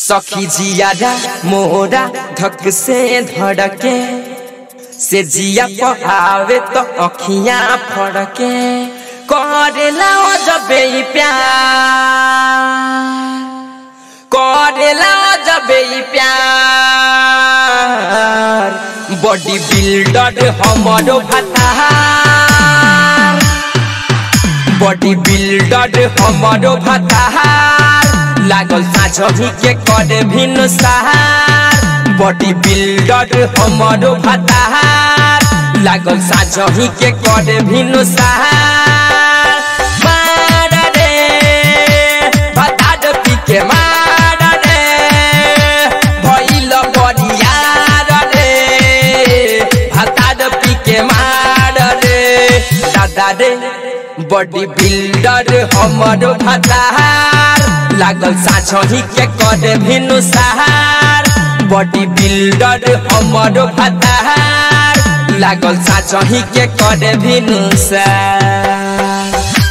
सखी जियारा मोरा धक से धड़के से जिया पहावे तो अखियां फड़के करेला जबे ई प्यार करेला जबे ई प्यार बॉडी बिल्डर हमरो भतार बॉडी बिल्डर हमरो भतार लागल साझही के करे भिन्न सहार बॉडी बिल्डर हमरो भतार लागल साझही के करे भिन्न सहार मार रे भतार पी के मार रे भइल बरियार रे भतार पी के मार रे दादा रे बॉडी बिल्डर हमरो भतार लागल साझही के करे भिनु सहार बॉडी बिल्डर हमरो भतार लागल साझही के करे भिनु सहार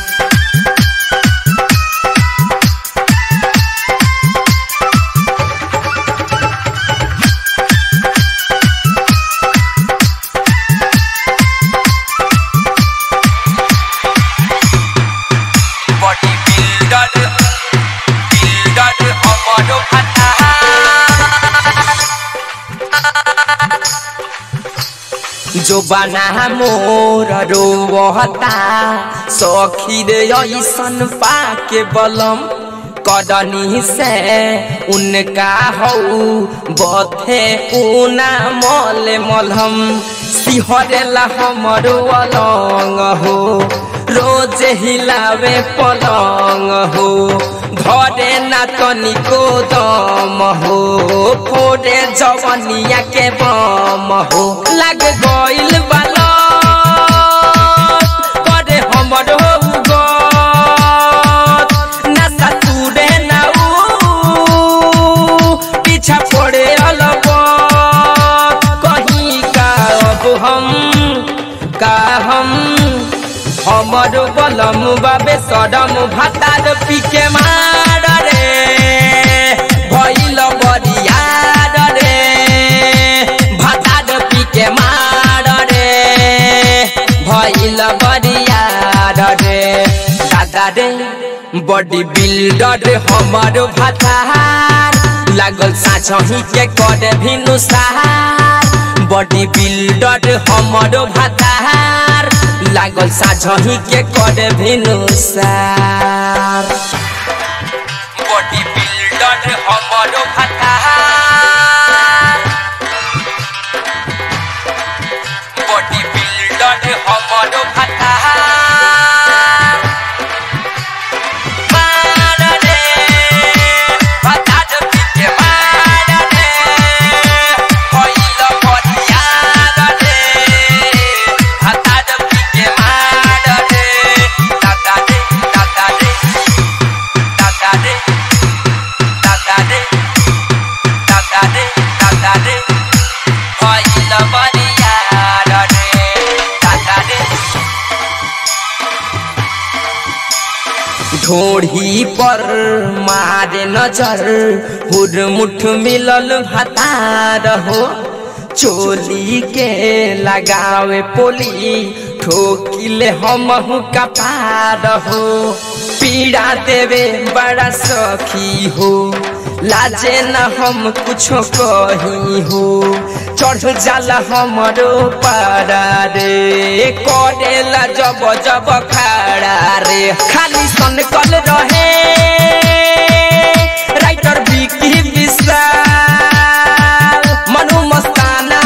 बॉडी बिल्डर बिल्डर हमरो जो बना मोर रोवता सखी रे ऐसन पाके बलम कदनी से उनका हऊ बथे ऊना मल मलहम सिहरेला हमरो अलंग हो रोज हिलावे पलंग हो घरे ना तनिको दम हो फोड़े जवनिया के बम हो लग गइल बाला करे हमरो गत नशा तुरे ना ऊ पीछा पड़े अलग कहीं का अब हम का हम हमर बलम बाबे सदम भातार पीके मार रे भइल बरियार रे भातार पीके मार रे भइल बरियार रे दादा रे बॉडी बिल्डर हमर भातार लागल साझही के करे भिनु सहार बॉडी बिल्डर हमर भातार लागल साझही के करे भिनु सार बॉडी बिल्डर हमर भातार बॉडी बिल्डर हमर भातार मार रे भातार पीके मार रे भइल बरियार रे भातार पीके मार रे दादा रे दादा रे दादा रे दादा रे दादा रे दादा रे भइल बरियार रे दादा रे ढोढ़ी पर मारे नजर हुरमुठ मिलल भतार हो चोली के लगावे पोली ठोकिले हमहु कपार हो पीड़ा देवे बड़ा सखी हो लाजे न हम कुछो कही हो चढ़ जाला हमरो पारा रे करेला जब जब खाड़ा रे खाली सन कल रहे राइटर बिकी विशाल मनु मस्ताना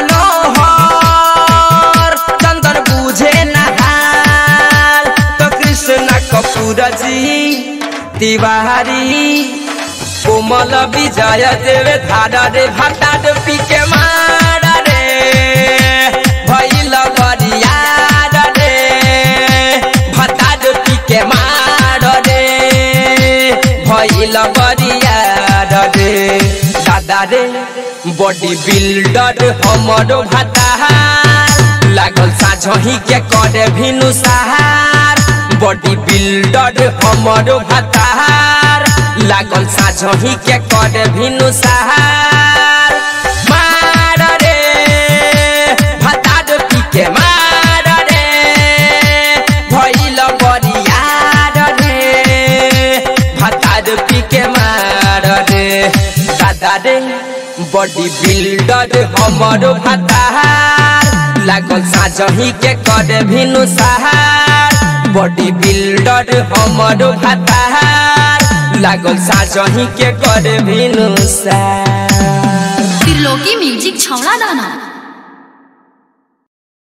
मनोहर चंदन बुझे नहाल तो कृष्ण कपूर जी तिवारी कोमल विजय देवे धारा रे भाटा पी के मार रे भइल बरियार रे भाटा पी के मार रे भइल बरियार रे दादा रे बॉडी बिल्डर हमरो भातार लागल साझही के करे भिनु सहार बॉडी बिल्डर हमरो भातार लागल साझही के कर भिनु सहार मार रे भतार पी के मार रे भइल बरियार रे भतार पी के मार रे दादा रे बॉडी बिल्डर हमर भतार लागल साझही के कर भिनु सहार बॉडी बिल्डर हमर भतार लागल साझही के कर भिनु सहार त्रिलोकी म्यूजिक छौड़ा दाना